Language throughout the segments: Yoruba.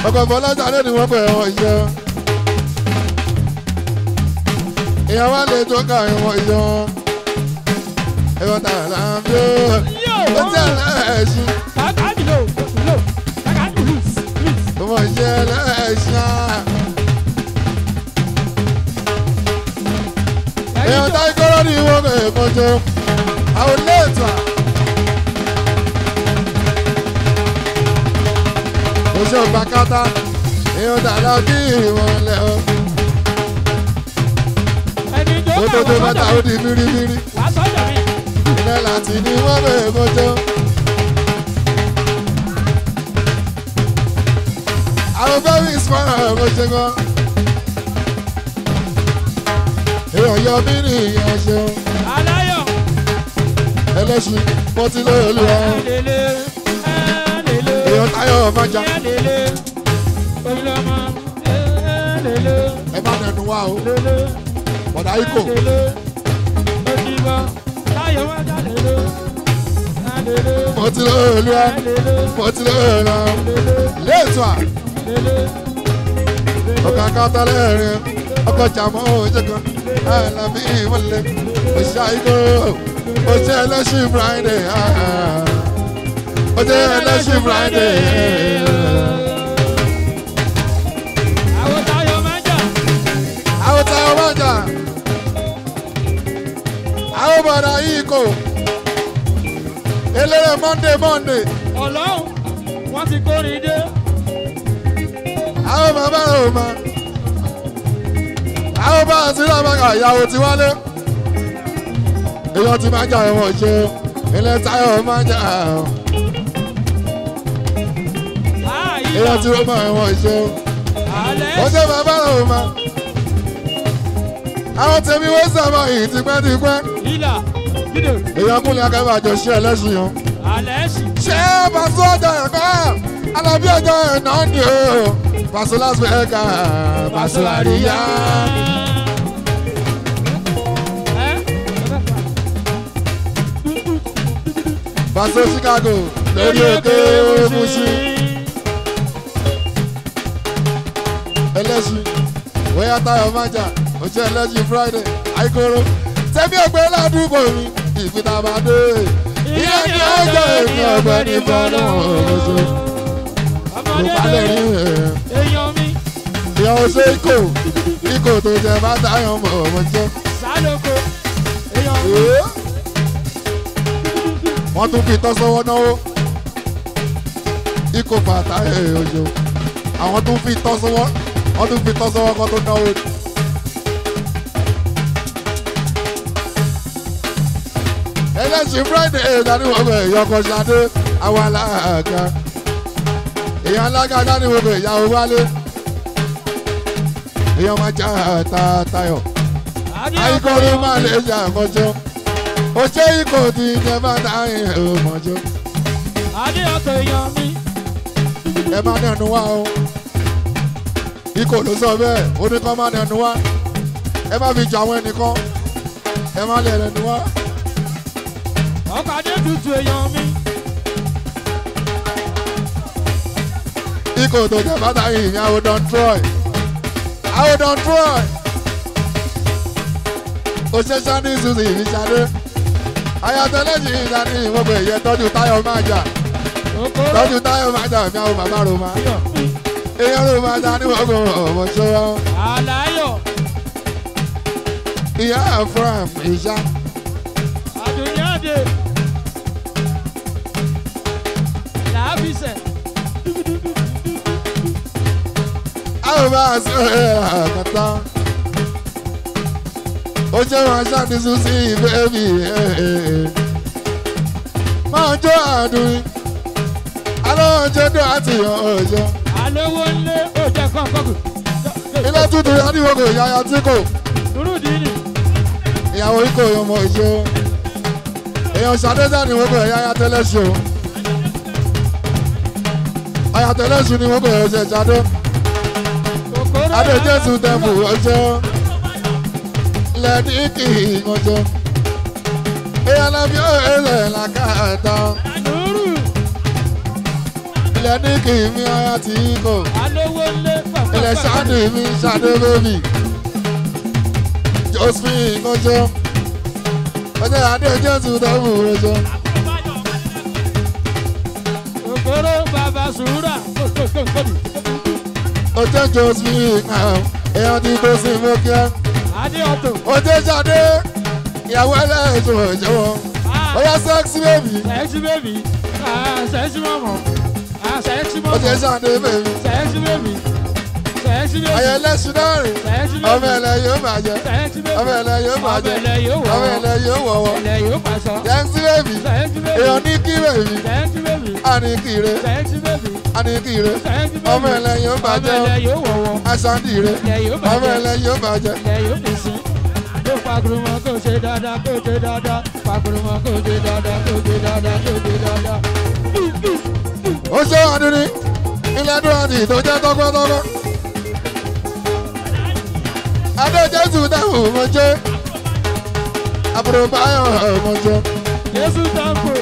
ọkọ̀ fọlọ́jà lé ni wọ́n pẹ̀ wọ́n iṣẹ́. èèyàn wá lè tó ká ìwọ̀n iṣẹ́ wọn. ẹ̀rọ tààrà là ń bí ó ó tẹ̀ lẹ́ẹ̀ṣin. ọmọ iṣẹ́ lẹ́ẹ̀ṣin á. èèyàn táyé kọ́rọ́ ní ìwọ̀n pẹ̀ kọjọ́. àwọn ilé ètò à. oṣù gbàkátà èèyàn tààrà kí ìwọ̀n lẹ̀ ọ́. ó tó tó bàtà ó di mírímírí. ilẹ̀ láti ní wọ́n bẹ̀ kọjọ́. àwọn bẹ́ẹ̀rì ìsúná ọ̀rọ̀ ṣe gan. èèyàn yọ mí ní ìyẹn ṣeun ẹlẹ́sìn pọ́tí lóòlù ọ̀hún. èèyàn táyọ̀ ọ̀mọ́jà ẹ má nẹnu wá o bọ̀dá ikọ̀ pọ́tí lóòlù ọ̀hún pọ́tí lóòlù ọ̀hún. léètò à ọkọ̀ akátálẹ̀ rẹ̀ ọkọ̀ jàmọ́ òjẹ̀kan àlàbí ìmọ̀lẹ̀ òṣìṣẹ́ ikọ̀ òṣìṣẹ́ ẹlẹ́sìn friday òṣìṣẹ́ ẹlẹ́sìn friday. àwọn táwọn máa jà àwọn bọ̀dà yìí kò eléré monday monday Ọlọ́run wọ́n ti kórè dé. àwọn bàbá rẹ̀ ò mọ àwọn bá àti rábàkà ìyàwó ti wálé èèyàn ti máa jà ẹ̀wọ̀n ṣe ilé táyọ̀ máa jà èèyàn ti rọ́ mọ́ ẹ̀wọ̀n ṣe ó jẹ́ bàbá rẹ̀ ò mọ àwọn tèmi wọ́n sábà yìí tipẹ́tipẹ́ Ìlà gídò èèyàn kúnlẹ̀ akẹ́bà jọ ṣe ẹlẹ́sìn yàn. alẹ́ sì. ṣé pàṣẹ ọjọ́ ẹ̀kọ́ alábí ọjọ́ ẹ̀nà ni o pàṣẹ lásìkò ẹ̀ka pàṣẹ àríyá. pàṣẹ Chicago lórí òkè Muṣí ẹlẹ́sìn wẹ́yà táyọ̀ májà oṣù ẹlẹ́sìn Friday àìkóró tẹ́bí ọgbẹ́ ládùúgbò mi ìfitàbàdé ìyá ni ọjọ́ èmi ọ̀gbẹ́ni fọlọ́ ọ̀ṣọ́ ló balẹ̀ rí ẹ̀. èèyàn mi ìyá ọṣẹ ikọ̀ ikọ̀ tó jẹ bá táyọ̀ mọ̀ ọmọ jẹ́. sálóko èèyàn mi. Ee. wọ́n tún fi tọ́ sọ́wọ́ náwó ikọ̀ bàtà ẹ̀ ọjọ́ àwọn tún fi tọ́ sọ́wọ́ wọ́n tún fi tọ́ sọ́wọ́ kọ́ tó náwó. ẹlẹ́sìn friday ẹ̀ dání wọ́n bẹ̀ yọkọ̀ ṣadé àwọn alága èèyàn alága dání wọ́n bẹ̀ ìyàwó wálé èèyàn máa já ta tayọ̀ àìkọ́rí máa lè ṣe àkọ́jọ́ ó ṣe ikọ̀ tí ìjẹ́ bá dáhìn ọmọjọ́ adé ọkọ̀ èèyàn mi. ẹ má nẹnu wá o ikọ̀ ló sọ bẹ́ẹ̀ ó ní kọ́ má nẹnu wá ẹ má fi jọ àwọn ẹnìkan ẹ má lè nẹnu wá. ọkọ̀ adé tutù èèyàn mi. ikọ̀ tó jẹ́ bá dáhìn ìyẹn àwọn don troy àwọn don troy ó ṣe sani susi ìfiṣadé ayatollah ìdání ìwọ́gbẹ̀ ìyẹn tọ́jú táyọ̀ máa jà okoro tọ́jú táyọ̀ máa jà mi àwọn màmá roma èèyàn roma jà ní wọ́gbọ̀ ọmọ ṣọ́wọ́ àlàyọ̀ ìyá afram ìṣá àdùnyáde làábìsẹ̀ àwọn bá a sọ ẹ̀ àkàtà ó jẹ́ wọn ṣáàdì susi bẹ́ẹ̀bì máa jó àdùn alóòjẹ́ dùn àti ọ̀ọ́jọ́ alówó ńlé òjẹ́ kọ̀ọ̀kọ̀kù. ilé tuntun yá ní wọ́gbọ̀ ìyá tí kò nurudini ìyàwó ikọ̀ ọmọ ìṣó èèyàn ṣàdéjà ní wọ́gbọ̀ ìyá ya tẹ́lẹ̀ ṣe o àyà tẹ́lẹ̀ ṣu ní wọ́gbọ̀ ẹ̀ṣẹ̀ ṣàdó kòkòrò adé jésù tẹ̀fù ọjọ́ lẹ́ẹ̀dí kì í ọjọ́ èèyàn lẹ́bí ẹ̀rẹ̀ làkàtà nuru ilẹ̀ ní kì í mi aya tí kò alówó lé pàpà. ilẹ̀ ṣáàdì mi ṣáàdì bèbí josephine kọjọ ọjọ́ adé jésù dẹ́bù rẹjọ òkòrò bàbá sùúrà. kòkòkòkòdì. ọjọ́ josephine èèyàn ti tó sí mọ́kíá adé ọ̀tọ̀. ọjọ́ ṣáàdé ìyàwó ẹlẹ́ẹ̀ṣọ́ ìjọwọ́ ọjọ́ sẹ́ksì bèbí sẹ́ẹ̀sì bèbí. sẹ́ẹ̀sì mọ̀mọ́. sẹ́ẹ̀sì ọjọ́ mọ̀mọ́. ṣáàdé bèbí sẹ́ẹ̀sì bèbí. sẹ́ẹ̀sì bèbí. ayẹ lẹ́sùn náà rìn sẹ́ẹ̀sì ọmọ bèbí. ẹlẹ́ yóò bàjẹ́ sẹ́ẹ̀sì bèbí. ọmọ ẹlẹ́ yóò bàjẹ́ ọmọ ẹlẹ́ yóò wọ̀ ọmọ ẹlẹ́ yóò wọ̀wọ́ ẹlẹ́ yóò pàṣọ. sẹ́ksì bèbí sẹ́ẹ̀sì bèbí. èèyàn ní kí bèbí sẹ́ẹ̀sì bèbí. àní kìrè sẹ́ẹ̀sì bèbí. àní kìrè sẹ́ẹ̀sì bèbí. ọmọ ẹlẹ́ yóò bàjẹ́ ọmọ ẹlẹ́ yóò wọ̀wọ́. aṣáǹdì rè ẹlẹ́ yóò ọmọ bàjẹ́. ẹlẹ́ yóò bàjẹ́ ilẹ̀ yóò fi sí. Kó pàkúrúmọ́ kó ṣe dáadáa kó ṣe dáadáa. Pàkúrúmọ́ kó ṣe dáadáa kó ṣe dáadáa kó ṣe dáadáa. ó ṣe wà nínú ilé dúrọ́dì tó jẹ́ tọ́gbọ́tọ́gbọ́ adé jésù dáhùn mo jẹ́ àbúrò báyọ̀ mo jẹ́ Jésù dáńkò.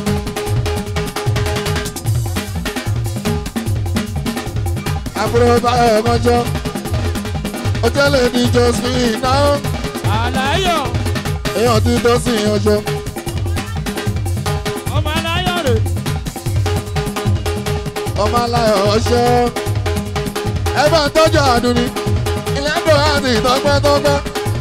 àbúrò báyọ̀ mo jẹ́ ó tẹ́lẹ̀ ní josephine náà Àláyọ̀ èèyàn ti tó sí ọjọ́ ọmọ aláyọ̀ rè. ọmọ aláyọ̀ ọṣẹ́ ẹ bá ń tọ́jú àdúní ilé dúrọ́dì tọ́gbọ́tọ́gbọ́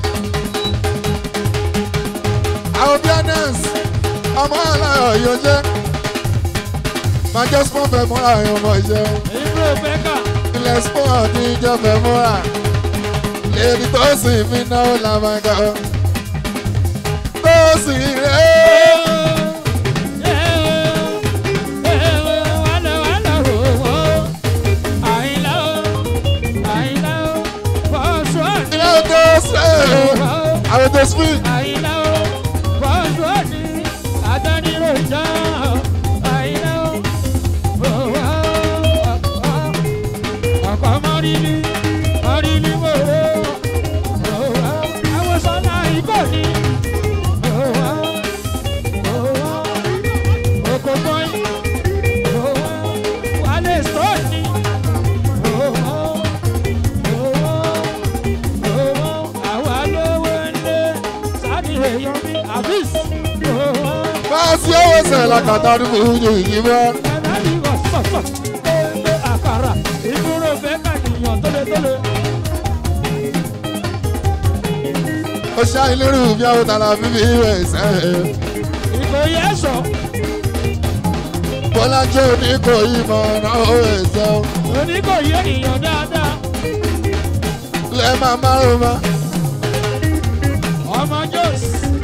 àwọn bíánẹ́sì ọmọ aláyọ̀ yóò jẹ́ máa jẹ́ spọ́n fẹ́ múra ẹ̀yàn ọmọ ìṣẹ́ Ìbúrò Bẹ́kà. ilẹ̀ spọ́n ní ìjọ fẹ́ múra lèdi tó sì mí náà làmàgà tó sì rẹ̀ ilé tó sẹ̀ àwọn tó sì máa sí owó sẹ̀ lákàtà ní fújì yìí mọ́ Àkàrà ìdúró bẹ́ẹ̀ kàdìyàn tólétólé. ó ṣá ilérú bí àwọn tààlà fífi rẹ̀ sẹ́ Ìkòyí ẹ̀ṣọ́. bọ́lá jẹ́ oníkò yìí mọ̀ náà ó rẹ̀ sẹ́ Oníkòyí ènìyàn dáadáa. lẹ́ máa márùn ma Ọmọ Jọ́s.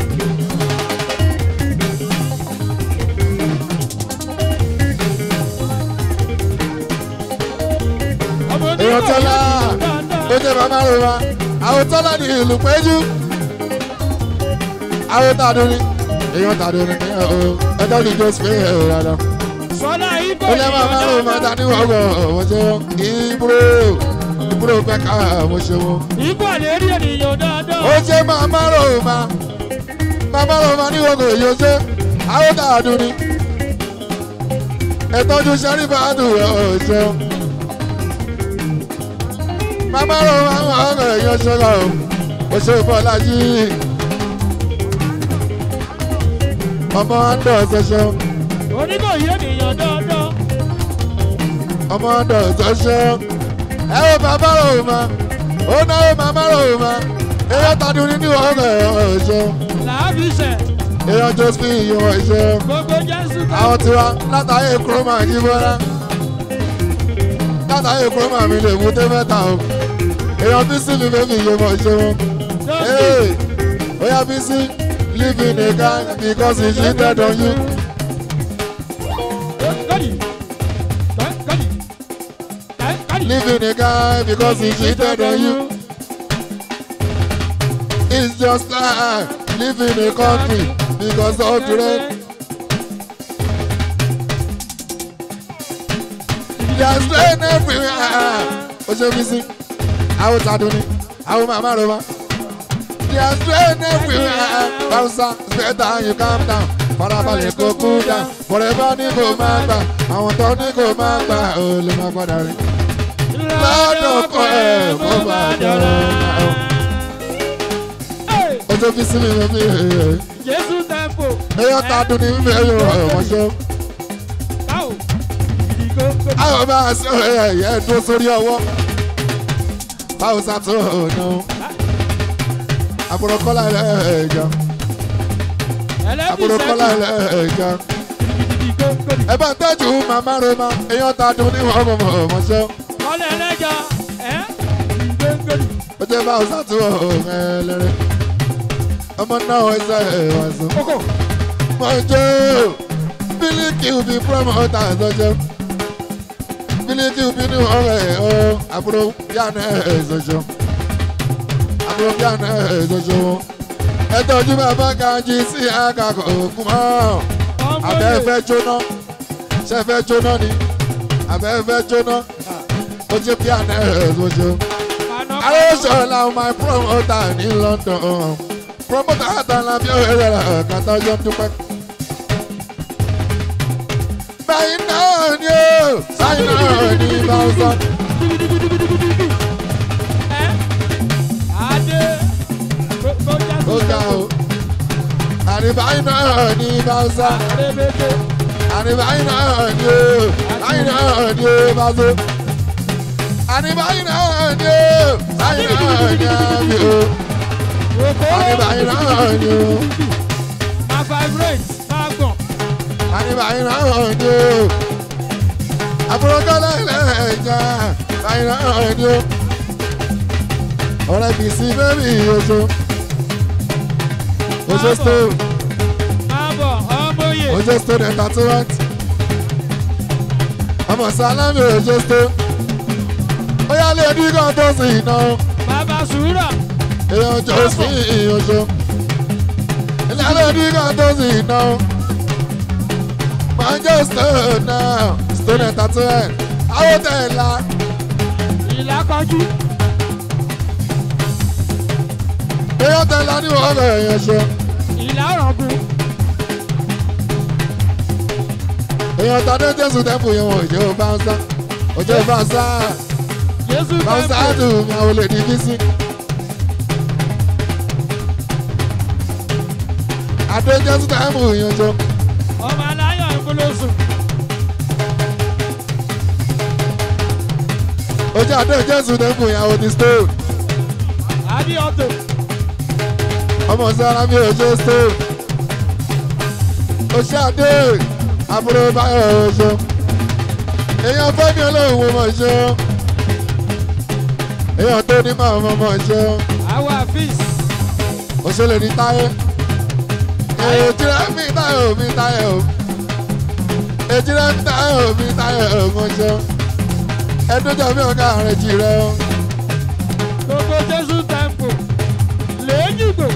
Ọmọ èèyàn oníkòyí tọ́lá ènìyàn ó dáadáa. jẹ́ máa márùn ma àwọn tọ́lá ní ìlú péjú àwọn tàdúrí èèyàn tàdúrí ní ẹ̀ o ẹjọ́ ní jọ́sí pé ẹ̀ o rárá Sọlá ó lẹ́ máa márùn ma dání wọ́gọ̀ mo ṣe wọ́n ìbúrò ìbúrò pẹ́ ká mo ṣe wọ́n. Ikú àlérí ènìyàn dáadáa. ó jẹ́ máa márùn ma máa márùn ma ní wọ́gọ̀ èyí ó ṣe àwọn tàdúrí ẹ̀tọ́jú sẹ́rífàdù ẹ̀ ò ṣeun. Màmá rò wá wọ́n ọ̀rọ̀ èèyàn ṣọ́ra o, ó ṣe bọ́lá yìí. Ọmọ Andọ̀ ṣẹṣẹ, Oníkòyí ènìyàn dáadáa. ọmọ Andọ̀ ṣẹṣẹ. Ẹ wo bàbá rò ma, ó náwó màmá rò ma. Èèyàn tàdú nínú ọ̀rọ̀ ẹ̀ ṣe. Làábìṣẹ̀. Èèyàn Josephine yìí wọ̀ ṣe. Gbogbo Jésù kan. Àwọn tiwa látàyè kúrọ́mà yìí bọ́lá. Látàyè kúrọ́mà mi lè mú tẹ́ mẹ́ta o. Èèyàn bí sí mi bẹ́ẹ̀ mi yé mọ̀ ṣe wọn. Hey, Oya Bisi, live in a gang because he cheated on you. Kọ́dì. Kọ́dì. Kọ́dì. Live in a gang because he cheated on you. It's just like live in a country because of the rain. There's rain everywhere. Oṣù Bisi, àwọn tàdúní, àwọn màmá rẹ̀ wá. There's rain everywhere. Bausa, it's better you calm down. farabalẹ̀ kó kú dá bọ̀rẹ̀ bá ní kó máa gbà àwọn tó ní kó máa gbà ó lè má padà rí. lọ́dọ̀ kọ́ ẹ̀ kó bá dọ̀rọ̀ náà. ó tó fi sí mi lọ bí Jésù tempo. èèyàn ta dùn ní mímú ẹ̀yọ̀ ọ̀mọ̀ṣọ́. Báwo? Ìdìgbò kò àwọn bá a sọ ẹ̀yẹ dúró sórí ọwọ́. báwo sàtò ọ̀nà àbúrò kọ́lá ẹ̀ẹ́dẹ̀ẹ́jà àbúrò kọ́lá ẹ̀ẹ́dẹ̀ẹ́jà. ìdìgbò kò ẹ bá ń tẹ́jú màmá rẹ ma èèyàn ta dùn ní ọmọ ọmọṣẹ́ kọ́lẹ̀ ẹlẹ́jà ẹ́ ìdìgbò kò ó jẹ́ bá ọ̀sán tó ọ̀rẹ́ lẹ́rẹ́ ọmọ náà ẹsẹ̀ ẹ̀wà sùn. kókò. mo jó bílíkì òbí promoter ẹ̀sọ́jọ́ bílíkì òbí ní ọ̀rẹ́ ọ̀ àbúrò yánà ẹ̀sọ́jọ́ àbúrò yánà ẹ̀sọ́jọ́ wọn ẹ tọ́jú bàbá kanjí sí àkàkọ̀ òkú mọ́ abẹ́fẹ́ jóná ṣẹ́fẹ́ jóná ni abẹ́fẹ́ jóná ó jẹ́ piano ẹ̀sọ́jọ́. Arosola my promoter ní London. Promoter àtàlà bí ó rẹ̀ rẹ̀ kàtà ọjọ́ dúpẹ́. Báyìí náà ni ó, sáyìn náà ní Báwùsọ̀. Ó ga o. Àníbáyìí náà ní Báwùsọ̀. Àníbáyìí náà ni ó, báyìí náà ní ó Báwùsọ̀. Àníbáyìí náà ni ó, báyìí náà ní àmì o. Àníbáyìí náà ni ó. máa vibrate máa gbọ̀n. Àníbáyìí náà ni ó. Àbúrò kọ́lá ilẹ̀ ẹ̀já, báyìí náà ni ó. Ọ̀rẹ́ bìí sí bébì oṣù. Oṣù stone. máa bọ̀ ọmọye. Ojo stone entertainment. Ọmọ Sálámì Ojo stone. Ó yá lé ní kan tó sì iná. bàbá sùúrà. Èèyàn jọ sí ìyànjọ. Ilé lé ní kan tó sì iná. Máa jẹ́ stone náà. Stone entertainment. Àwọn tẹ̀ la. ìlà kọjú. Èèyàn tẹ̀ la ní wọ́n bẹ̀rẹ̀ yẹn ṣe. ìlà ọ̀rọ̀gùn. Èèyàn tàdé Jésù tẹ́pù yẹn wọ̀ òjò báńsá. Òjò báńsá. Jésù Báńsá tempo. dùn ní àwọn olè ní bísí. Adé Jésù tẹ́pù yẹn jọ. ọmọ aláyọ̀ ìfọlọ́sùn. Ojú adé Jésù tẹ́pù yẹn àwọn ti stone. àbí ọ̀tọ̀. Ọmọ sára mi ò ṣe stone. Oṣù adé àbúrò báyọ̀ ọ̀ṣọ́. Èèyàn fẹ́mi olóhùn wo mọ̀ ṣe. Èèyàn tó ní màá mọ̀ mọ̀ ṣe. àwọn àfíìs. Òṣèlè ní táyé. Èjìrẹ́ mi táyé ò mi táyé ò. Èjìrẹ́ mi táyé ò mi táyé ò mọ̀ ṣe. Ẹdúnjọ mi ò ká àrùn jìrẹ́ o. gbogbo Jésù tempo. lẹ́yìnbó.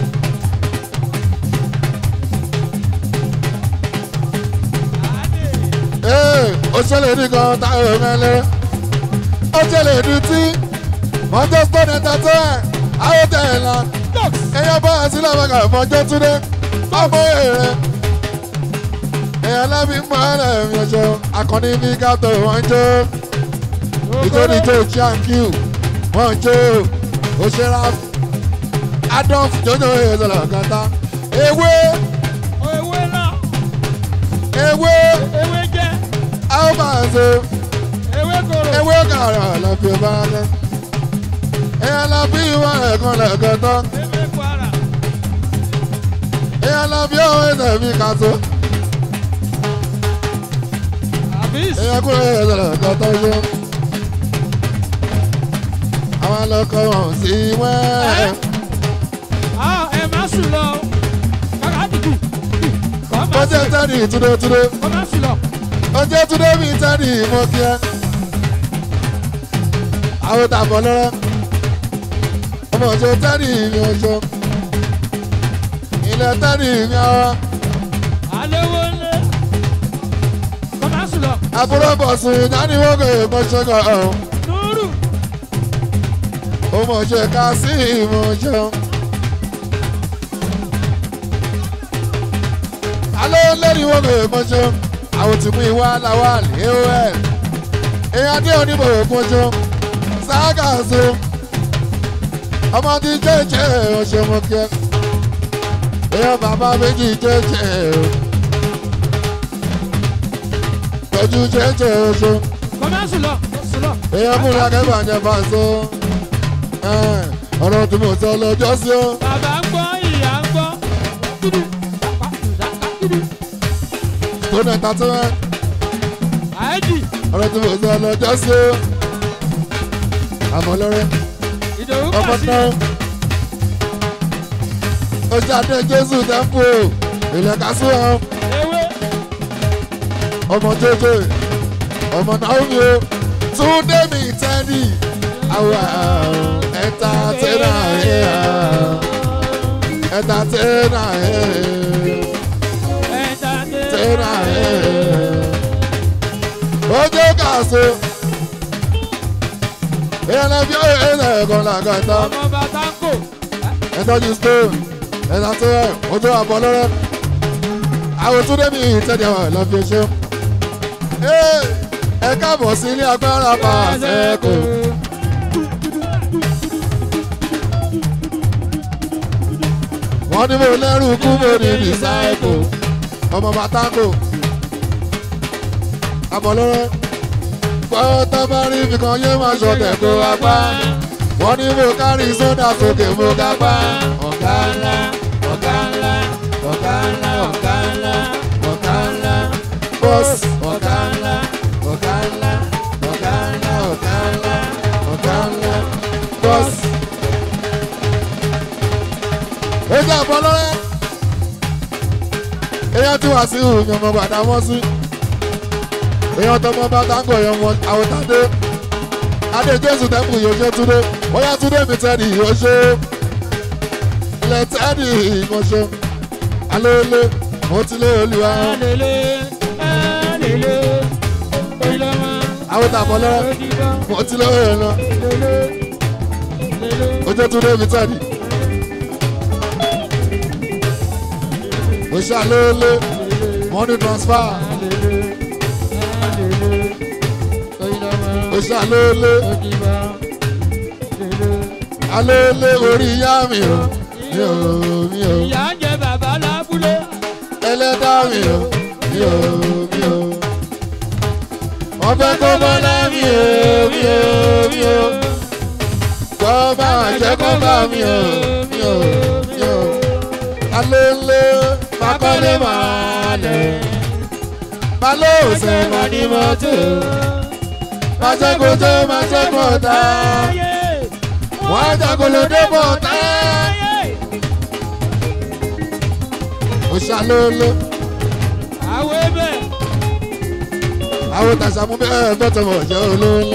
Ee, òṣèlè ní kan táyé ò mẹ́lẹ́. Òṣèlè ní tí. Manchester entertainment. Àwọn tẹ̀ ẹ̀ la. Dox. Èèyàn bá àti làbàkà fọjọ́ túnde. Ọmọ èrè. Èèyàn lábí mọ́ ẹ̀rẹ̀ mi ọjọ́. Akọni ní gàtò wọ́n jó. Nítorí tó Chiankiu. Wọ́n jó. Òṣèrà. Adolf Jojo Ezolo Kata. Ewé. ewé náà. Ewé. ewé jẹ́. Almanzo. ewé koro. Ewé kàrà lọ́fi ọba rẹ̀. Èèyàn lábí ìwọ̀n ẹ̀kan lẹ́ẹ̀kan tán. ewé kwara. Èèyàn lábí ọ̀hún ẹ̀sẹ̀ mi kàtó. àfíìs. èèyàn kúrò ẹ̀sọ̀rọ̀ lọ́tọ́ yó. àwọn ọlọ́kọ̀ wọn sí wẹ́ẹ̀. ah ẹ má sùn lọ. kàkà dìbì. kọ́ ó má jẹ́ sùn. tẹ́nì túndé túndé. kọ́ má sùn lọ. ó jẹ́ túndé mi tẹ́nì mo kí ẹ. àwọn tàbọ̀ lọ́rọ́. ọmọ òjò tẹ́nì mi ọjọ́. ilẹ̀ tẹ́nì mi ọwọ́. àléwó ńlẹ̀. kọ́ má sùn lọ. àbúrò bọ̀sùn ìdániwọ́gọ̀ èèmọ̀ ṣẹ́gun ọ̀hún. nùrù. ọmọ òjò ká sí ìmọ̀ ọjọ́. alẹ́ lẹ́ni wọ́n kò mọ́jọ́ àwọn tí mú ìwà làwà léwọ́ ẹ̀ èèyàn dé oníbò mọ́jọ́ ságàzó ọmọ tí jẹ́jẹ́ ọ̀ṣẹ́ mọ́ kí ẹ èèyàn bàbá méjì jẹ́jẹ́ o tọ́jú jẹ́jẹ́ ọ̀ṣẹ́ kọ́mẹ́sì lọ sùlọ. èèyàn múra kẹ́fà jẹ́ fàṣọ ọ̀rọ̀ tí mo sọ lọ́jọ́ sí o. bàbá ń gbọ́ ìyá ń gbọ́. kíni pápá ìdáká kíni. tó náà ta tó wá àìdì ọ̀rọ̀ tí mo sọ lọ́jọ́ sí o. àmọ́ lọ́rẹ́ ìdòwú ọmọ kọ̀ sí. náà ó jáde jésù tẹ́ḿpù ilẹ̀ kású ọ ewé ọmọ jẹjẹ ọmọ naomi o túndé mi tẹ́lí àwa ẹ̀ta tẹ́lá ẹ̀ ẹ̀ta tẹ́lá ẹ̀ ẹ̀ta tẹ́lá ẹ̀ ojú kàṣó ìyẹn bí ó yẹ ẹ̀ ẹ̀kọ́ làgàtà ọmọ bàtà ń kò. ẹ̀tọ́jú stone ẹ̀ta tẹ́lá ojú àbọ̀ lọ́rẹ́ àwọn túndé mi tẹ́lẹ̀ ọ̀ lọ́ọ́ fi ṣe ẹ káàbọ̀ sí ilé agbára pàṣẹ kò. wọ́n ní mo lẹ́rù kú mo ní disciple ọmọ bàtàkò àbọ̀lọ́rẹ́ gbọ́ tó bá rí ibi kan yé máa ṣọ̀tẹ̀ kó wá pa wọ́n ní mo kárí sódà sókè mo ga pa ọ̀gá ńlá ọ̀gá ńlá ọ̀gá ńlá ọ̀gá ńlá ọ̀gá ńlá bọ́ọ̀sì ọ̀gá ńlá ọ̀gá ńlá ọ̀gá ńlá ọ̀gá ńlá ọ̀gá ńlá bọ́ọ̀sì. ojú àbọ̀ lọ́rẹ́ èèyàn tí wàá sí ìhùn ọmọ bàdá mọ́ sí èèyàn tọmọ bá táǹgọ̀ èèyàn wọn àwòtádé adé jésù tẹ́kù yóò ṣe túndé bóyá túndé mi tẹ́lẹ̀ yóò ṣe ilẹ̀ tẹ́lẹ̀ ìmọ̀ṣẹ́ alóòlé mo ti lé olúwa alele alele oyinlọmọ àwòtàbọ̀ lọ́rẹ́ odigbọ mo ti lé olúwa lọ lele lele ojú túndé mi tẹ́lẹ̀ mo ṣe alóòlé money transfer alele alele oyinlọmọ mo ṣe alóòlé odigbọ lele. alóòlé orí ìyá mi o mi ò mi ò ìyá ń jẹ bàbá lábúlé. ẹlẹ́dá mi o mi ò mi ò wọ́n fẹ́ kó bọ́lá mi o mi ò mi ò kọ́ bá wà jẹ́ kó bá mi o mi ò mi ò alóòlé makọ́lé máa lẹ̀ balóòsè mọ́ ní mọ́tò máa jẹ́ kó tó máa jẹ́ kó tá wọ́n á jagolo débọ̀ tá ó ṣàlóòlé. àwọn ẹbẹ̀ àwọn tàṣàmú bẹ́ẹ̀ bẹ́tẹ̀ mọ̀ jẹ́ olóńlé.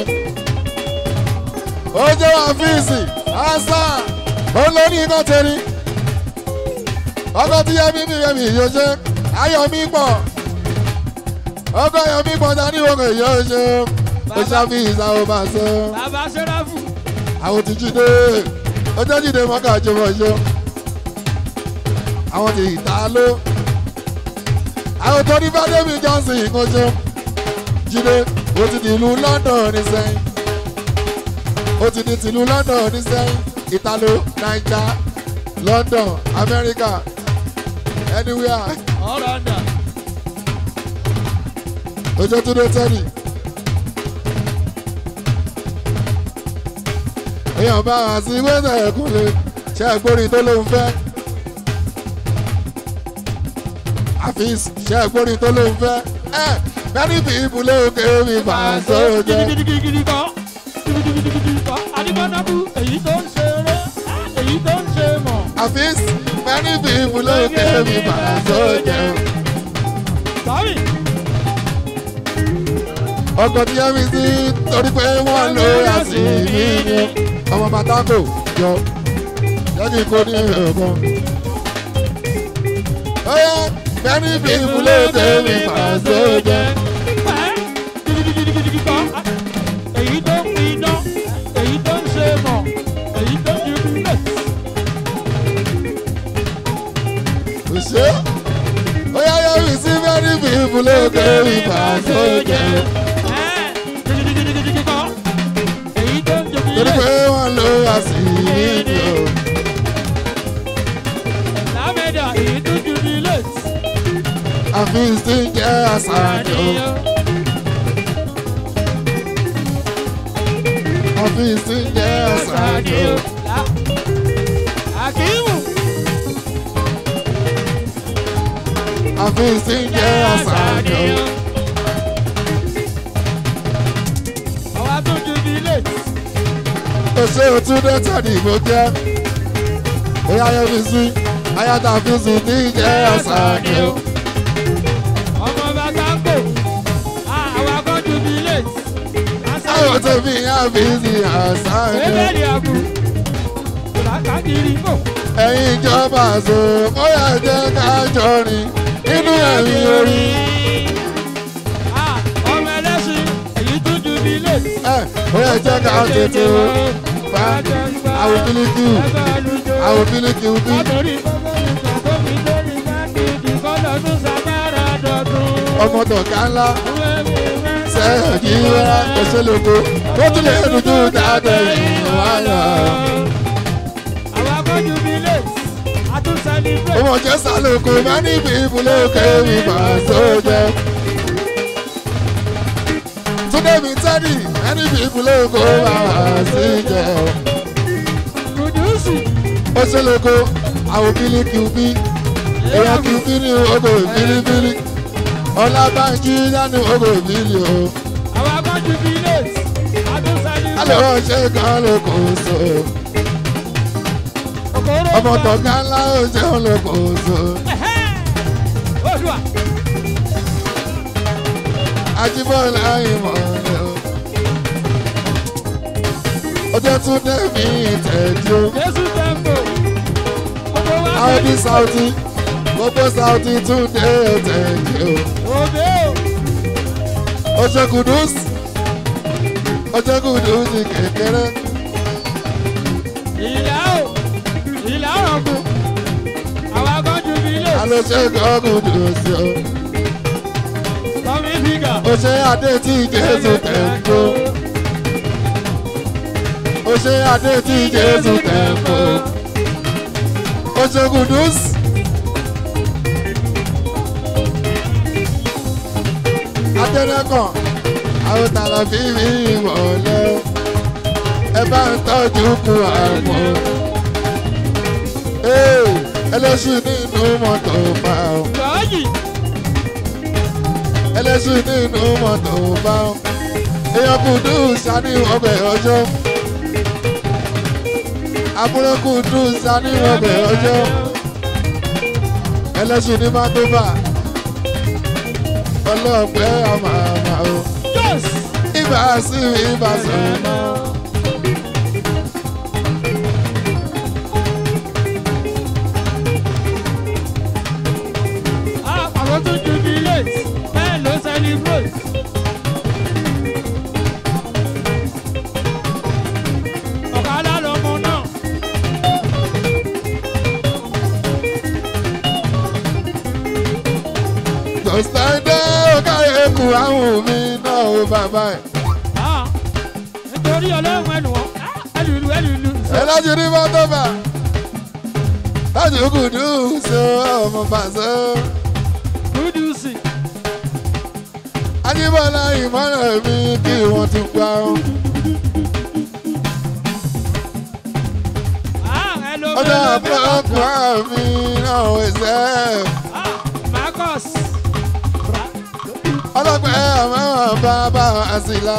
ó jẹ́ àfíìsì àṣà olórí iná tẹ̀lé. ọkọ̀ tí yẹ́mi mi yẹ́mi yóò ṣe ayọ̀mí pọ̀. ọkọ̀ ayọ̀mí pọ̀ dání òkè yóò ṣe. ó ṣàfihàn àwọn bá ṣe. bàbá sẹ́ráfù àwọn ti jíde ó jẹ́ jíde mọ́kà jẹ́ mọ́ ṣe. àwọn ti ìta ló. àwọn tó ní fádébì johnson kò ṣe jíde ó ti di ìlú london ní sẹ́yìn ó ti di tìlú london ní sẹ́yìn italo naija london america anywhere ọ̀rọ̀ ọ̀dà ojú tó dé tẹ́lì. èèyàn bá wá sí wẹ́sẹ̀ ẹ̀kúnlẹ̀ ṣe àgbórí tó lóun fẹ́. àfíìs ṣe àgbórí tó lóun fẹ́. ẹ many people lóòkè mi bá a sọ̀rọ̀ jẹ́. gidigidigidi kọ́ gidigidigidi kọ́ adigunanabu èyí tó ń ṣeré èyí tó ń ṣe mọ̀ àfíìs many people lóòkè mi bá a sọ̀rọ̀ jẹ́. sọ́rí ọkọ̀ tí yẹ́ mi sí torí pé wọ́n lò ó sí mi ni ọmọ bàtàkò yọ jẹ́ kí n kó ní ẹ̀ẹ̀kan. Oya many people lóòkè mi bá a sọ̀rọ̀ jẹ́. gidigidigidi kọ́ èyí tó ń pin iná èyí tó ń ṣe mọ̀ èyí tó ń di kúlẹ̀. òṣè ó yá yọ people lókè ìgbà sójà. èyí tó ń jogi torí lé pé wọ́n lo àṣírí o. lámẹ́dà èyí tó jogi lé àfi sí jẹ́ àṣàjọ. àfi sí jẹ́ àṣàjọ. Akimu àfi sí jẹ́ àṣàjọ. àwa tó jogi lé òṣè òtúndé tẹ̀lé ìbò jẹ́. bóyá yẹ fi sí ayáta fi sí ní jẹ́ àṣàjọ. ọmọ bàtà ń bò àwa kan jogi lé àwọn tó fi àfi sí àṣàjọ. ebèlì àbù làkàkiri mò ẹ̀yin ìjọba àṣọ bóyá jẹ́ ká jọrin nínú ẹ̀mí orí. ọmọ ẹlẹ́sìn èyí tó jogi lé ẹ̀ bóyá jẹ́ ká tètè o. fa àwọn bílíkì àwọn bílíkì bí. látòrí bọ́bọ́lì kan tó fi lórí káàkiri kọ́lọ́ tó sàgbára dọ̀tún. ọmọ tọ̀gá ńlá sẹ́yìn kí wẹ́rẹ́ òṣèlógo tó tún lè dúdú dáadọ́ ìrìn wáyà. àwọn akọ́jú bíi lè àtún celebrate. ọmọ jẹ́ sálòkò má níbi ìbúlẹ̀ òkè ìbà sójẹ́. túndé mi tẹ́lì má níbi ìbúlẹ̀ òkè ìbà sí jẹ́. Kùdùsì òṣèlógo àwọn bílíkì bí. èèyàn kì í bí ní ogo bílíbílí. ọlábànjí dání ogo bílí o. àwọn akọ́jú bíi lè àtún alẹ́ celebrate. wọ́n ṣe kan ló kò so. Òkòrò ọmọ pa- tọ̀gá ńlá ó ṣeun ló kò so. Ẹ̀hẹ́! Olúwa Ajíbọ́lá ìmọ̀lẹ́ o. Ọjọ́ tún dé mi tẹ̀jú. Jésù tẹ́ḿpò gbogbo wa Àwọn bí fẹ́ Sáùtì, gbogbo Sáùtì tún dé tẹ̀jú. òde o. Ọjọ́ kùdùs, ọjọ́ kùdùs kékeré. Ìlà o ìlà ọ̀rọ̀kù àwọn akọ́jú bíi lè Alóṣè kọ́ kùdùs o. kọ́mí fígà. Ó ṣe adé tí Jésù tẹ̀jú. Ó ṣe adé tí Jésù tẹ̀jú. Ó ṣe kùdùs. Adẹ́nẹ́kàn, àwọn tààrà fi rí ìmọ̀lẹ́. Ẹ bá ń tọ́jú kú àmọ́. Ee, ẹlẹ́sìn nínú mọ́tò bá ọ. Lọ́ọ̀yì Ẹlẹ́sìn nínú mọ́tò bá ọ. Èèyàn kù dùn sani ọbẹ̀ ọjọ́. Àbúrò kù dùn sani ọbẹ̀ ọjọ́. Ẹlẹ́sìn ní mọ́tò bá. Ọlọ́pẹ́ àmà àmà o. Jọ́s. Ibà sí ibà sọ̀rọ̀. Àwọn tó jubilate bẹ́ẹ̀ ló celebrate. Ọ̀kadà lọmọ náà. Jọ̀sítàndé ọ̀káyé kù àwọn mi náà ó bàbá ẹ̀. Ah, Nítorí ọlọ́run ẹnu wọn, ẹlùlù ẹlùlù. Ẹlẹ́sìn ní mọ́tò bá. Láti kù dùn sí ọmọ bàṣẹ. Kúdùsì. Ajíbọ́lá ìmọ̀ràn mi kí wọ́n ti gbà ó. Ah, hello, Ọjọ́ hello, àpọ̀lọpọ̀ mi náà ò ṣẹ́. Ah, Marcus. Ọlọ́pẹ́ àmọ́ bàbá àṣìlá.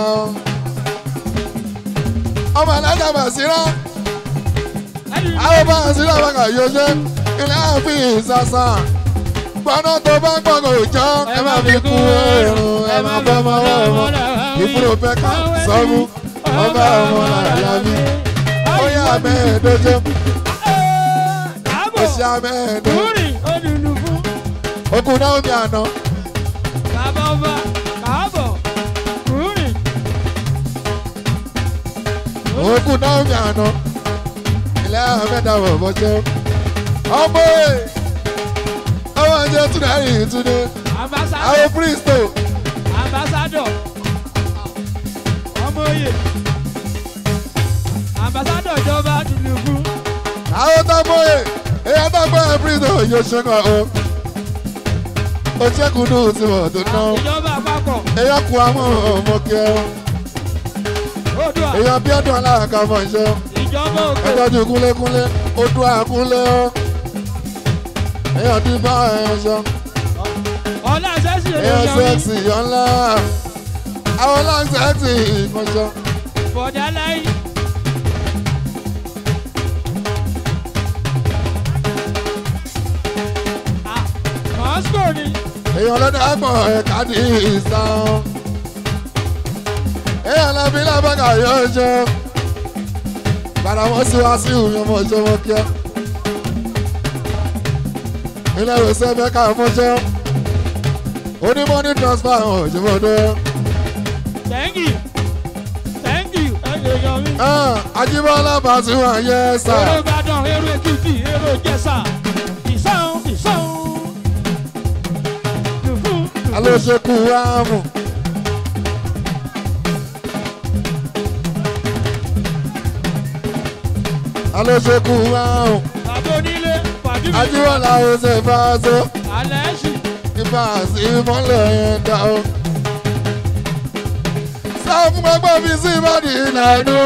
Ọmọ alájà bàṣírá. Ẹlùlù. Àwọn bá àṣírá bàkà yóò ṣe. Ilé àfin ìsàsà. Gbọ́nà tó bá gbọ́ngàn òjọ́. Ẹ má fi kú ẹ̀rùn. Ẹ má bọ́ ọmọ ọmọ. Ìfúró pẹ́ká sọ́mú. Ọba ọmọ àlàbí. Ó yá mẹ́ẹ̀ẹ́dọ́jọ́. Káàbọ̀. Ó ṣe amẹ́ẹ̀ẹ́dọ́. Kúrì olùlù fún. Okùn náà mi àná. Bàbá ọba. Káàbọ̀. Kúrì. Okùn náà mi àná. Ilé àmẹ́ta wọ̀ bọ́jọ́. Ọmọ ẹ̀. Ọmọ ẹ̀jẹ̀ tún náà rí ìtúndé. Àbáṣà ambassador àwọn pristo ambassador ọmọ oyè ambassador ìjọba Tinubu àwọn tọ́mọ̀ye èyàn tó gbọ́ pristo yóò ṣe kàn ó ó ṣẹ́kùn ní òtún tó ná ìjọba àpapọ̀ èyàn kú àwọn ọmọ kí ẹ Oòduà èyàn bí ọdún aláàkà mọ̀ iṣẹ́ ìjọba òkè ẹjọ́jú kúnlékúnlé odò àkúnlé ó èyàn dín bá ẹ̀ ṣe ọlá sẹ́sì èyàn olóyọrí sẹ́ẹ̀sì yọ̀ ńlá àwọn láǹsẹ̀ẹ̀sì ìkànṣọ́. bọ̀dá láyé. Ah, Moscow ni èèyàn lọ́dọ̀ àgbọ̀ ẹ̀ka ní ìsàn. èèyàn lẹ́bí lábẹ́ka yóò ṣe. padà wọ́n sí wá sí ìhùn ọmọ ìṣe wọn kíá. ilé ìwòsàn mẹ́ka mọ́ṣẹ́. onímọ̀ ní transfer hàn òjòmọ́dé. thank you thank you ẹ̀yẹ̀yọ̀ mi. Ajíbọ́lá Pasuma yẹ sà. èrò Ìbàdàn èrò Èkìtì èrò Ìjẹ̀ṣà ìsàn ìsàn. Dùfú, dùfú. alóṣekú àmù. alóṣekú àmù. bàbá onílé pàdé mi. Ajíbọ́lá ọ̀sẹ̀ fàṣọ. alẹ́ ṣì. Ifá sí mọ́lẹ̀ yẹn dá o. Sáà fún gbogbo mi sí ìbàdí ìlànà.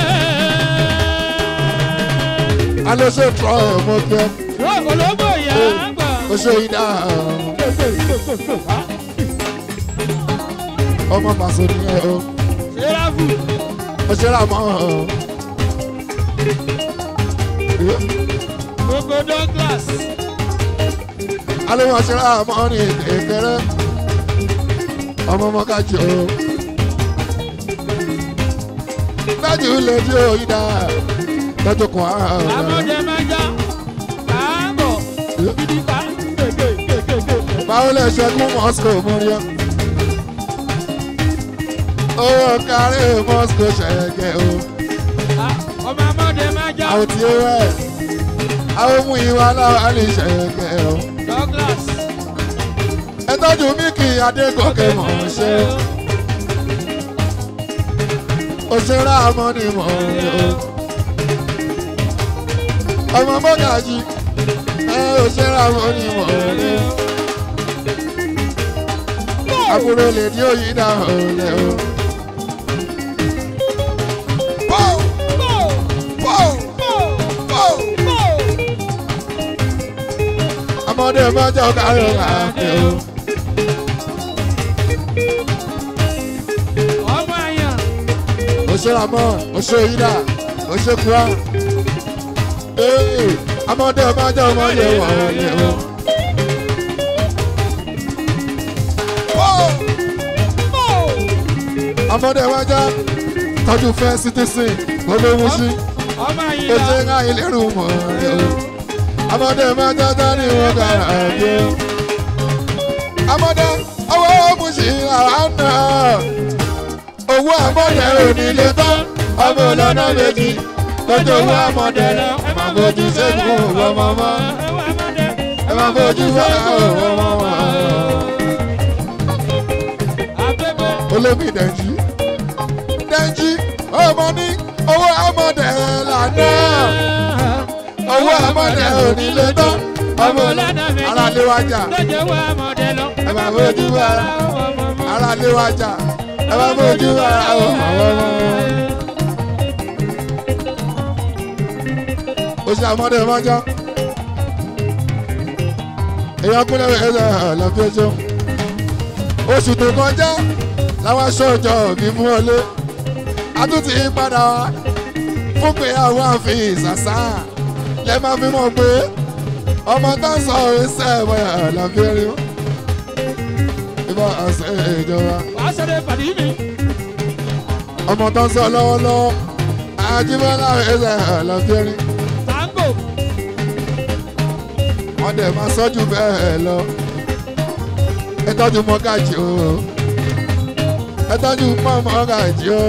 Alóṣe tọ́ ẹ̀ mọ́ kẹ́. ológbò ìyá àgbà. Ó ṣe ìdá ọmọ pàṣẹ nìyẹn o. sẹ́ráfù Ó ṣe rà mọ́ ọ. gbogbo Douglas. Alóhùn ọ̀ṣẹ́ rà mọ́ ní ìkẹrẹ. Ọmọ ọmọ kájí o. Dájú lè di òyìnbá. Lọ́jọ́ kan á. amọ̀dé máa já. káàbọ̀ gidi ká. kékékékéké. báwo lè ṣẹ́gun moscow múríọ́. owó kárí moscow ṣẹ̀yẹ̀kẹ́ o. ọmọ amọ̀dé máa já. àwọn tí ó wẹ̀ àwọn mú ìwà náà lè ṣẹ̀yẹ̀kẹ́ o. Douglas. ẹ tọ́jú Mickey Adégòkè mọ̀ ọ́n ṣe. òṣèré àmọ́ ni mọ̀ ọ́n o. ọmọ mọ́gàjì ẹ òṣèré àmọ́ ni mọ̀ ọ́n o. àbúrò lè ní òyìn náà ọ̀lẹ́ o. Pọ́ù! Pọ́ù! Pọ́ù! ọmọdé mọ́jọ́ káyọ̀ láàfin o. ọmọ àyàn. òṣèré àmọ́ òṣèré yídà òṣèré kura. Ee, ọmọdé mọ́jọ́ mọ́jọ́ wọlé o. Pọ́ù! ọmọdé mọ́jọ́ tọ́jú fẹ́ citizen olówó sí. ọmọ ó ṣe àyàn. ń ráyè lérò mọ́ ẹ o. ọmọdé mọ́jọ́ tó ní wọ́n dára bí o. ọmọdé ọwọ́ mú sí ara náà. owó àmọ́dé onílé tán ọmọ ọlọ́nà méjì lọ́jọ́ owó àmọ́dé lọ. ẹ máa fojú sẹ́gun ọmọ mọ́ ẹ máa fojú sẹ́gun ọmọ mọ́. Abẹ́bẹ́. olómi dẹ̀njí dẹ̀njí ọmọ ní owó àmọ́dé lànà owó àmọ́dé onílé tán ọmọ ọlọ́nà ara lé wájà lọ́jọ́ wa mọ̀dé lọ. ẹ máa fojú ara ara lé wájà ẹ máa fojú ara ọmọ ọmọ. oṣù àmọ́dé mọ́jọ́ èèyàn kúnlẹ̀ ẹ̀rọ lọ́fíọ́sọ oṣù tó kọjá làwọn aṣọ ọjọ́ mi mú ọlé a tún ti padà wá fún pé àwọn àfi ìsàsá lẹ máa fi mọ̀ pé ọmọ tó ń sọ ìṣe ẹ̀wọ̀ lọ́fíọ́rí ìbá àṣẹ ìjọba wàá ṣẹlẹ̀ pàdé mi. ọmọ tó ń sọ lọ́wọ́lọ́wọ́ Àjíbọ́lá ìṣe lọ́fíọ́rí tango. wọ́n dẹ̀ máa sọ́jú bẹ́ẹ̀ lọ. ẹ tọ́jú mọ́gàjì o ẹ tọ́jú mọ́ mọ́gàjì o.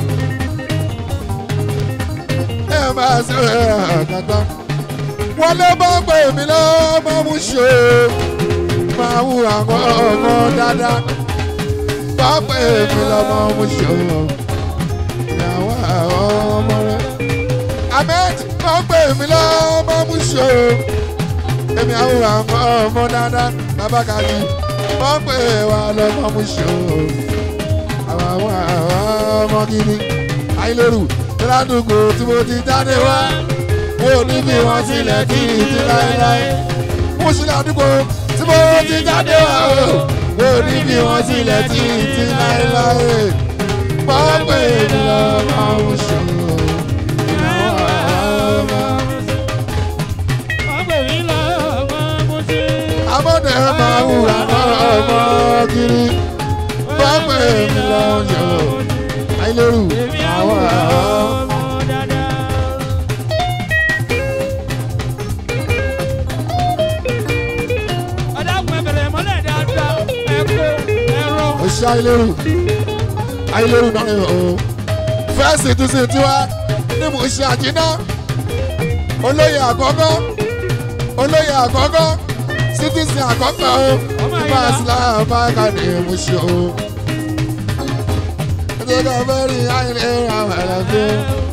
ẹ máa ṣe àkàtà. wọ́n lé bá pè mí lọ́mọ mú ṣe máa wù àwọn ọmọ dáadáa wọ́n pè mí lọ́mọ mo ṣòro ìyàwó àwọn ọmọ rẹ. ahmed wọ́n pè mí lọ́mọ mo ṣòro èmi àwọn àwọn ọmọ dáadáa bàbá kàdí wọ́n pè wá lọ́mọ mo ṣòro àwọn àwọn ọmọ gidi ayélujára ládùúgbò tí mo ti jáde wá mo ní bí wọ́n sílẹ̀ kí n ti láéláé mo sì ládùúgbò tí mo ti jáde wá o mo ní bí wọ́n sílẹ̀ kí n ti láéláé wọ́n pè mí lọ́mọ mo ṣòro ìyàwó àwọn ọmọ. Abọ́dé máa ń wà ọmọ kiri. Wọ́n pè mí lọ́yọ̀. Àìlérù àwọn àwọn. Oṣù Àìlérù. Àìlérù náà ni o. Fẹ́ẹ̀sì tún sí tiwa ní mo ṣe àjínà. Olóyè àkọ́kọ́. Olóyè àkọ́kọ́. Citizen àkọ́kọ́ o. Nípa Islam máa ka ní mo ṣe o. Ẹjẹ́ ká fẹ́ rí àìlérù àwọn ẹ̀rọ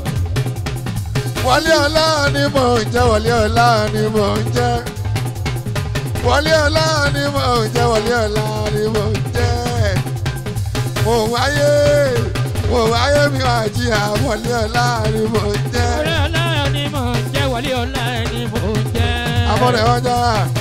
wọlé ọlá ni mò ń jẹ́ wọlé ọlá ni mò ń jẹ́ wọlé ọlá ni mò ń jẹ́ wọlé ọlá ni mò ń jẹ́ mo wáyé mo wáyé mi wá jí à wọlé ọlá ni mò ń jẹ́ abọ́dẹ̀ ọjà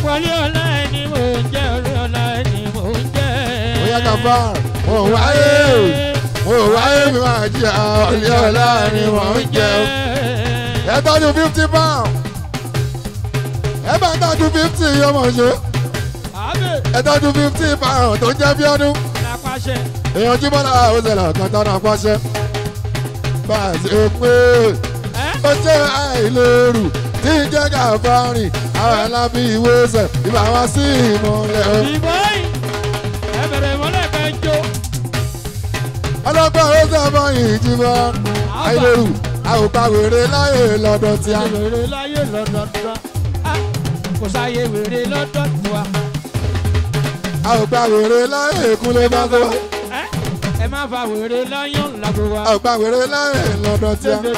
bóyá kàfà mo wáyé mo wáyé mi wá jí à wọlé ọlá ni mò ń jẹ́ ẹ tọ́jú fifty pound ẹ bá tọ́jú fifty ọmọ ṣe ẹ tọ́jú fifty pound tó jẹ́ bí ọdún èèyàn jí bọ́lá òṣèlú kan tọ́nà pọ́ṣẹ́ bá a ṣe pé ó jẹ́ àìlérù tí ń jẹ́ ká fárìn àwọn alábí ìwé ṣẹ̀ ìbá wá sí ìmọ̀lẹ̀ o. ọlọ́pàá ó sábà yìí jí bọ́ àìlérù àwòpá wèrè láyè lọ́dọ̀ tí a. wèrè láyé lọ́dọọdọ kò sáyé wèrè lọ́dọ̀ tiwa. àwòpá wèrè láyè kúnlẹ̀ bá tó. ẹ má fa wèrè láyọ̀ lágbo wa. àwòpá wèrè láyè lọ́dọ̀ tí a.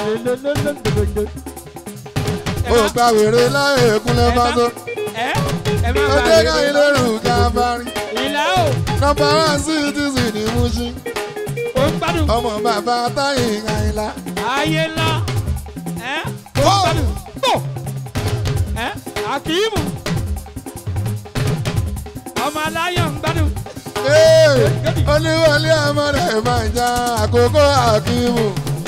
àwòpá wèrè láyè kúnlẹ̀ bá tó. ẹ ẹ má ó fa dé ká wèrè ìlérù ká bá rí. ìlà o nọ́mbà wá sí tìsí ní múṣí. ò ń gbádùn ọmọ bàbá táyì àyìnlá. ayé ńlá ẹ ò ń gbádùn tó ẹ àkìímù ọmọ aláyọ̀ ń gbádùn Ee, olúwọlé ọmọ rẹ̀ máa ń já àkókò àkímù.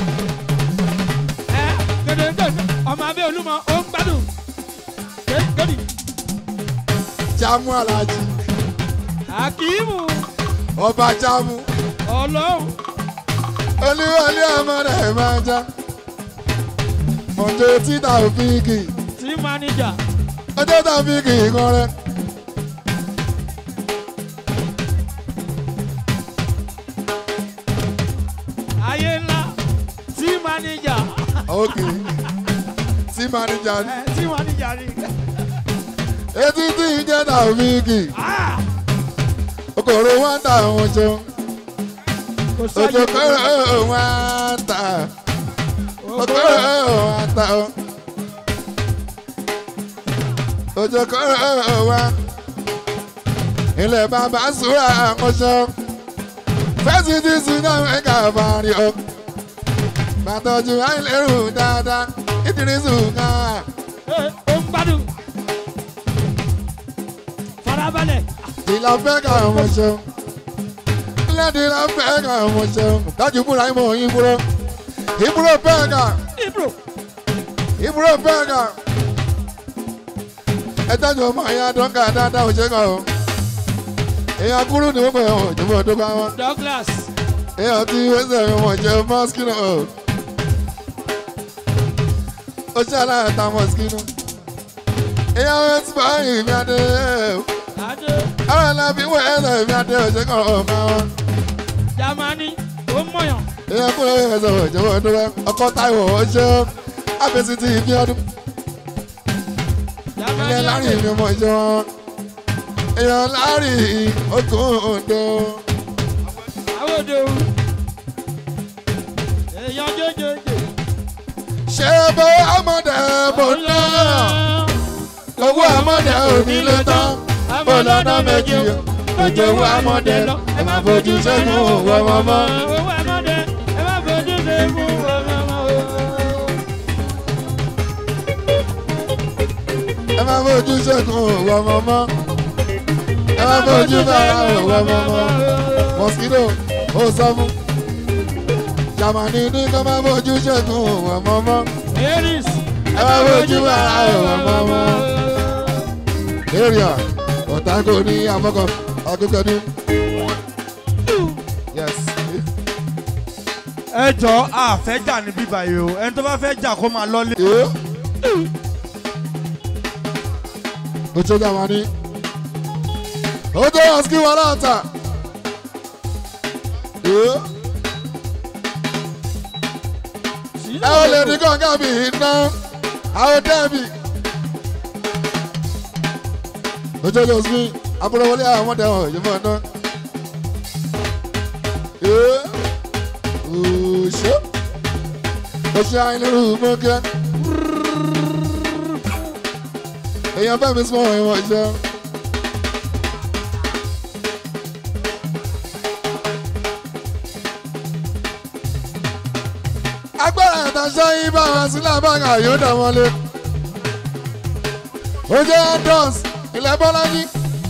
ẹ gẹdẹgẹdẹ ọmọ abẹ́ olúmọ ó ń gbádùn gẹdì jámù alájí àkìímù ọba jámù. ọlọ́run olúwọlé ọmọ rẹ̀ máa ń já. mọ̀jọ títà òfìkì tí máníjà ọjọ́ tàfíkì kan rẹ̀. ayé ńlá tí máníjà òkè tí manager ní. ẹ tí máníjà ni etí tí ń jẹ́ tàfíkì Ah! okòrò wọn tà wọn jẹun. kò sáyé ojú kọ́rọ̀ wọn tà okòrò wọn tà ó. ojú kọ́rọ̀ wọn. ilẹ̀ bàbá sùúrà àkọsọ. fẹ́sì tí sinú ẹ̀ka fàárí o. bàtọ́jú àìlérò dáadáa ìdírísù kan. Ẹ, ó ń gbádùn farabalẹ̀ ìlà fẹ́ ká ọmọ ṣeun. lẹ́dí la fẹ́ ká ọmọ ṣeun. dájú búra ìmọ̀ ìbúrò. ìbúrò fẹ́ ká. ibro ìbúrò fẹ́ ká. ẹ tẹ́jú ọmọ ìyá dọ́kà dáadáa ò ṣe kàn ó. èèyàn kúrú ni wọ́n pè ọ́ ìjọba tó bá wọn. Douglas èèyàn tí wẹ́sẹ̀ mi wọ̀n jẹ́ mọ́skínù o. ó ṣe aláàtà mọ́skínù. èèyàn wẹ́sẹ̀ báyìí mi adé. adé àwọn alábí wẹ́sẹ̀ mi adé ò ṣe kàn ó máa wọn. Germany ó mọ̀yàn èèyàn kúrò ẹ̀sẹ̀ wọ̀ ìjọba tó bá ọkọ̀ táìwọ̀ ó ṣe àfẹsí ti ìbí ọdún. ilé Germany láàrin mi mọ̀ ìjọ wọn. èèyàn láàrin okùn òdo. àwọn òde o èèyàn jẹjẹjẹ. ṣé bó ọmọdé bò ná owó ọmọdé ò ní lè tán bó lọ́nà méjì ojú owó ọmọdé lọ ẹ má fojú sẹ́nu òwò ọmọ. owó ọmọdé ẹ má fojú sẹ́nu ọmọ ọmọ. ẹ má fojú sẹ́nu òwò ọmọ. ẹ má fojú bára òwò ọmọ. mosquito ó sọ fún jamani ní kó má fojú sẹ́nu òwò ọmọ. Aries. ẹ má fojú bára òwò ọmọ. area ọ̀tàgò ní àfọkọ̀ akókòdú. yes. ẹ jọ àfẹ́ jà ní bíbá yìí o ẹni tó bá fẹ́ jà kó máa lọ́lé. Yo. Ocho jamani. Ojo aski walata. Yo. Ẹ ò lè ní kọ̀ǹgà mi iná. Àwọn dẹ́bi. Ojo lọ sí àbúrò wọlé àwọn ọmọdé wọn yìí fún ọ̀nà. Yo. Oṣù. Oṣù àìlérú mọ́kẹ́. èèyàn bá mi sọ ìwọ̀n ìṣe. agbára ìtàṣọ yìí bá wọn sílẹ̀ báńkà yóò dà wọlé. ó jẹ́ andos ilẹ̀ bọ́lájí.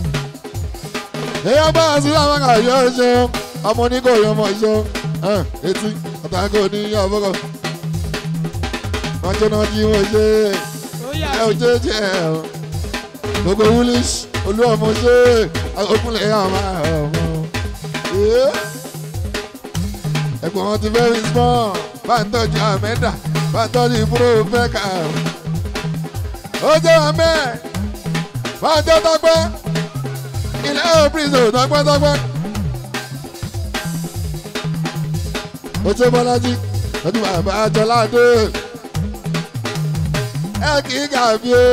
èèyàn bá wọn sílẹ̀ báńkà yóò ṣe ọmọ oníkó yóò mọ̀ ṣe etí ọ̀tàkó ní àbọ̀kọ̀. wọ́n jóná jí wọ́n ṣe ẹ ò jẹ́ jẹ́ ẹ o gbogbo woolish olú ọmọ ṣe okunlẹ̀ ọmọ ọmọ ẹ̀gbọ́n wọn ti very small bá ń tọ́jú àmẹ́dà bá ń tọ́jú ìbúrò fẹ́ka ó jẹ́ àmẹ́ bá ń jẹ́ tọ́pẹ́ ilẹ̀ òpinzo tọ́pẹ́ tọ́pẹ́ ó ṣe bọ́lájí lọ́dún bàbá àjọládé ẹ kì í gàbí o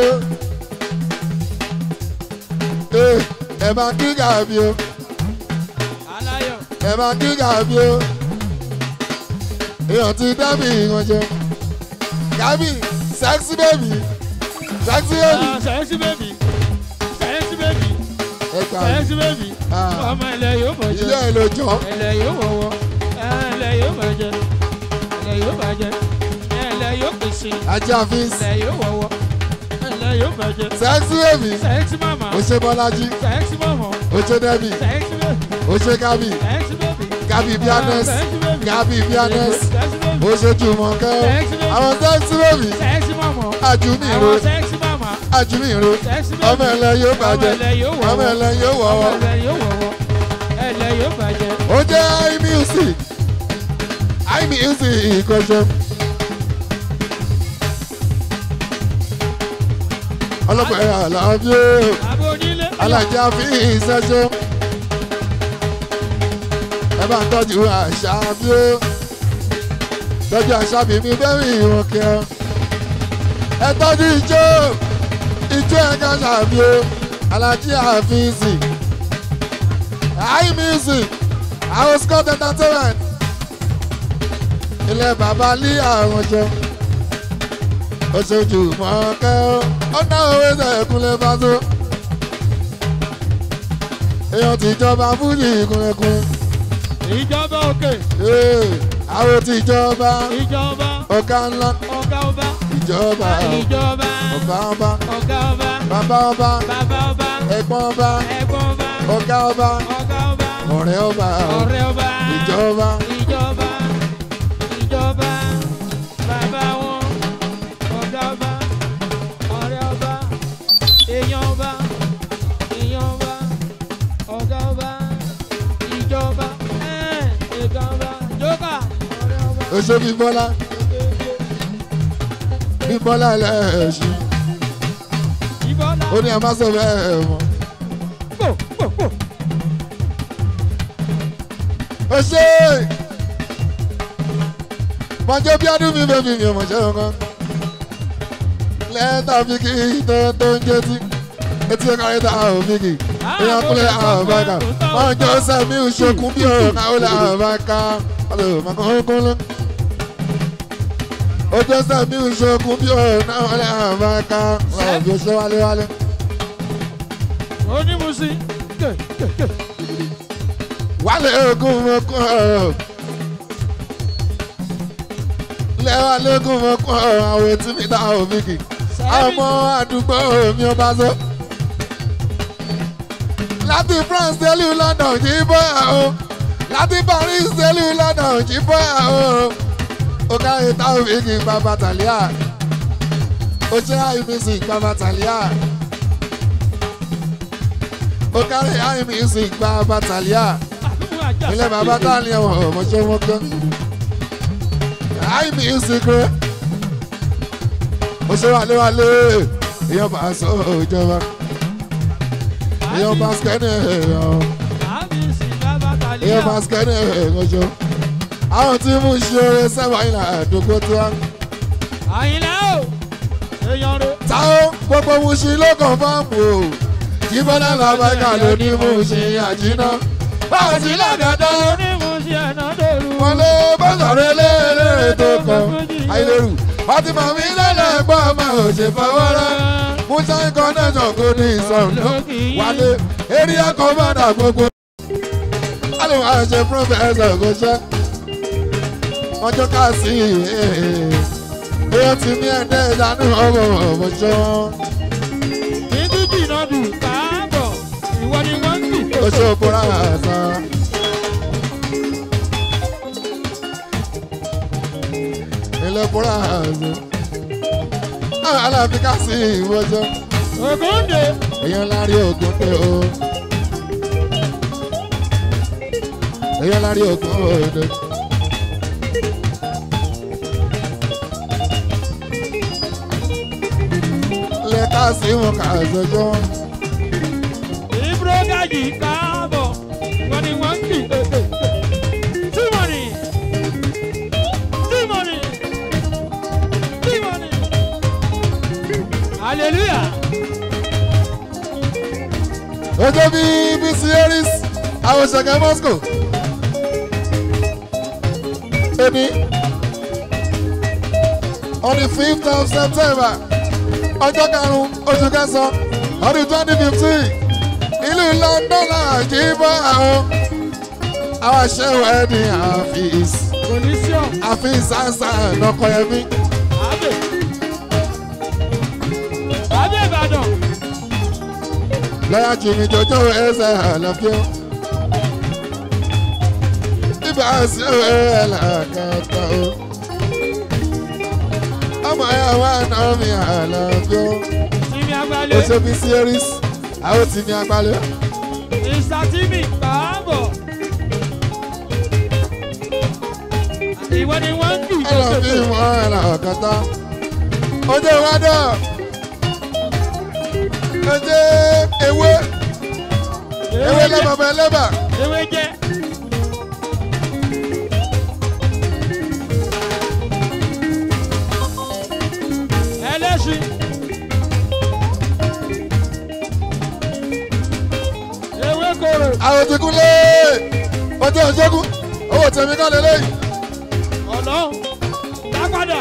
ẹ máa kí gàbí o aláyọ̀. ẹ máa kí gàbí o èèyàn ti dábì ìran jẹ gàbí sexy baby sexy baby Ah, sẹ́yẹ́sì bèbí sẹ́yẹ́sì bèbí ẹ gbà sẹ́yẹ́sì bèbí Ah. ọmọ ilẹ̀ yóò mọ̀ ilé jẹ́ ẹ ló jọ ilẹ̀ yóò wọ̀wọ́ ilẹ̀ yóò mọ̀ jẹ́ ilẹ̀ yóò mọ̀ jẹ́ ilẹ̀ yóò pèsè ajá fíìs ilẹ̀ yóò wọ̀wọ́ ilẹ̀ yóò mọ̀ jẹ́ sexy baby sẹ́yẹ́sì màmá ó ṣe bọ́lájí sẹ́yẹ́sì màmá ó ṣe dẹ́bì sẹ́yẹ́sì bèbí ó ṣe gábì sẹ́yẹ́sì bèbí gábì bíánẹ́s gábì bíánẹ́s sẹ́yẹ́sì bèbí ó ṣe jùmọ̀kẹ́ àwọn sexy baby sẹ́yẹ́sì màmá àjùmí ìró àwọn sẹ́yẹ́sì màmá àjùmí ìró sẹ́yẹ́sì bèbí ọmọ ẹlẹ yóò bàjẹ́ ọmọ ilẹ̀ yóò wọ̀wọ́ ọmọ ẹlẹ yóò wọ̀wọ́. ilẹ̀ yóò wọ̀wọ́ ilẹ̀ yóò bàjẹ́. ó jẹ́ imusic imusic ìkọ̀ṣẹ́. ọlọ́pàá ẹ̀yà àlàáfíà àbò onílé. alájà fi ìṣẹ́ṣẹ́. ẹ bá ń tọ́jú àṣà bí ó tọ́jú àṣà bí mi bẹ́ẹ̀ mi ìwọ̀n kẹ́ ọ. ẹ tọ́jú ijó ijó ẹ̀ka ṣàbí ó alájí àfíìsì imusic house court entertainment ilé bàbá lí àwọn jẹ oṣooṣù mọ́kẹ́ ó ó ná owó ẹ̀kúnlẹ̀ bá tó èèyàn tìjọba fújì kúnlẹ̀kúnlẹ̀ ìjọba òkè àwọn tìjọba ìjọba ọ̀gá ńlá ọ̀gá ọba ìjọba ìjọba ọ̀gá ọba ọ̀gá ọba bàbá ọba bàbá ọba ẹ̀gbọ́n ọba ẹ̀gbọ́n ọba ọ̀gá ọba ọ̀gá ọba ọ̀rẹ́ ọba ọ̀rẹ́ ọba ìjọba ìjọba ìjọba bàbá wọn ọ̀gá ọba ọ̀rẹ́ ọba èèyàn ọba èèyàn ọba ọ̀gá ọba ìjọba ẹ̀ ẹ̀gá ọba jókà ọ̀rẹ́ ọba. oṣù bíbọ́lá bíbọ́lá lẹ́ẹ̀ṣin ìbọ́lá ó ní ẹ má sọ bẹ́ẹ̀ mọ́. pò pò pò. ó ṣe mọjọ bí ọdún mi bẹbí mi ò mọ̀ ṣe kankan lẹ́tà fíkì tó tó ń jẹ́tí etí ẹ̀ka lẹ́tà ò fíkì èèyàn kúnlẹ̀ àbáka wọ́n jọ sẹ́mi ìṣokùn bí ọ̀rọ̀ káwọlẹ̀ àbáka ọlọ́mọkúnlẹ̀ ojú sẹ́mi ìṣokùn bí ọ̀rọ̀ káwọlẹ̀ àbáka ọ̀bí ṣe wálé wálé. onímùsí ké ké ké. wálé ogun mọ́kún ọ̀rọ̀ lẹ́wà lógún mọ́kún ọ̀rọ̀ àwọn etí mi dá òmìnkì ọmọ àdúgbò mi ò bá so. láti France délù London jí bọ́ àó láti Paris délù London jí bọ́ àó ó káyé táwọn òmìnkì bàbá tàlíà ó jẹ́ àìmísì bàbá tàlíà ó kárí àìmísì bàbá tàlíà àdúgbò àjà ilé bàbá tàlíà wọn ò mọ̀ṣẹ́ wọn gbọ́ àìmísì kúrẹ́ ó ṣe wálé wálé èèyàn bá sọ ìjọba èèyàn bá skẹ́ni èèyàn àbísí bàbá tàlíà. èèyàn bá skẹ́ni èèyàn ṣọ àwọn tí mú ṣe oore sẹ́wọ̀n ìlà àdógó tó wá. àyìnlá o èèyàn rẹ. táwọn gbogbo mú ṣe ló kàn fáàmù o jíbọ́lá làbáyà ló ní mú ṣe àjínà báwo sí làgàdá onímùsí ẹ̀nà dòru. wọn lé bọ́sọ̀rọ̀ eléré tó kàn àìlérù fatima mi lẹ́lẹ́gbọ́n ọmọ òṣèfọwọ́rọ́ musa connection kò ní ìsọ̀rọ̀ wálé area commander gbogbo. alẹ́ wàá ṣe professor kò ṣe ọjọ́ káàsì èèyàn ti ní ẹ̀dẹ́ ìdánù ọmọ ọmọṣọ́ títí jìnnà dù káàbọ̀ ìwọ ni wọ́n ń bì. oṣù òpóra àṣà. ilé òpóra àṣà. àwọn aláàfin káàsì ìwọ́jọ́ ògúndé èèyàn lárí ògùn pé o. èèyàn lárí ògùn òde. lẹ́ka sí wọn kà sọ́jọ́. ìbúrò gàjì káàbọ̀ ìwọ ni wọ́n ń bì. tímọ̀nì tímọ̀nì tímọ̀nì. hallelujah. Ojo bí BC Harris, àwọn ṣẹ̀gẹ̀ Moscow. Èmi, on the fifth of September, ọjọ́ karùn-ún oṣù kẹsàn-án, ọdún twenty fifteen, ìlú London náà jí bọ́ àwọn àwọn aṣẹ́wó ẹni àfíìs Coliseum àfíìs sáńsá lọ́kọ̀yẹmí. Abe. Abe Ìbàdàn. lọ́yà jìnnì jọjọ́ ẹsẹ̀ àlàfíà. ibà sí ẹ̀ làkàtà o. ọmọ ẹ̀ wá náà mi àlàfíà. Tìmí ó Agbálẹ̀. ṣe bí series àwọn tí ní agbálẹ̀. Mr. Timi Káàbọ̀. Ìwọ ni wọ́n ń dùn ẹ lọ bí wọn ẹ̀ làkàtà. ojú ìwádọ̀. ojú ewé ewé lẹ́bàbà lẹ́bà. Ewé jẹ́. Ẹlẹ́sìn. Ewé kòrò. àwọn ti kú lé ojú ìṣẹ́gun owó tèmi kọ́ lélẹ́yìn. ọ̀nà dápadà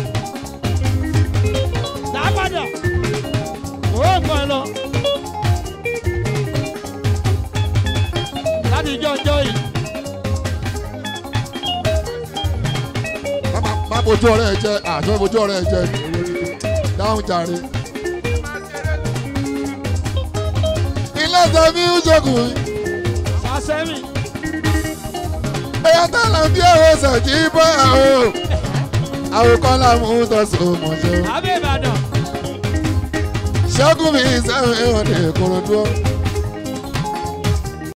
dápadà ó gbọ́n lọ láti jọjọ yìí má má bojú ọ̀rẹ́ ẹ jẹ àjọ bojú ọ̀rẹ́ ẹ jẹ dáhùn jàre. ilé tẹ̀mí ń ṣokùn sàṣẹ́mì ẹ̀yà tààlà bí ẹ̀rọ ṣèjì bọ́ àwọn àwòkọ́ làwọn ń tọ́sọ̀ mọ̀ṣọ́. abẹ́ ìbàdàn ṣẹ́gun mi sẹ́wọ̀n ẹ̀wọ̀n ní ìkòròdú.